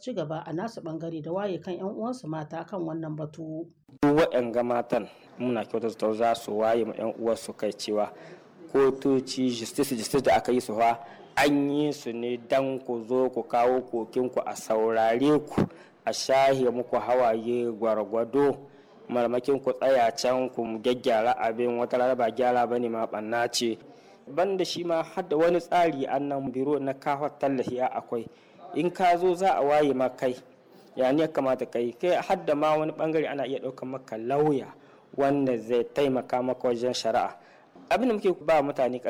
ci gaba a nasu bangare da waye kan 'yan uwansu mata kan wannan batu. waɗanga matan muna kyautata za su waye ma 'yan uwarsu kai cewa kotoci justice justice da aka yi su fa an yi su ne dan ku zo ku kawo kokinku a saurare ku a shahe muku hawaye gwargwado marmakin ku tsaya can ku gyaggyara abin wata rana ba gyara ba ne ma ɓanna ce banda shi ma har da wani tsari annan biro na kawo tallafi akwai in ka zo za a waye ma kai ya ne kamata kai kai har da ma wani bangare ana iya ɗaukar maka lauya wanda zai taimaka maka wajen shari'a abin da muke ba mutane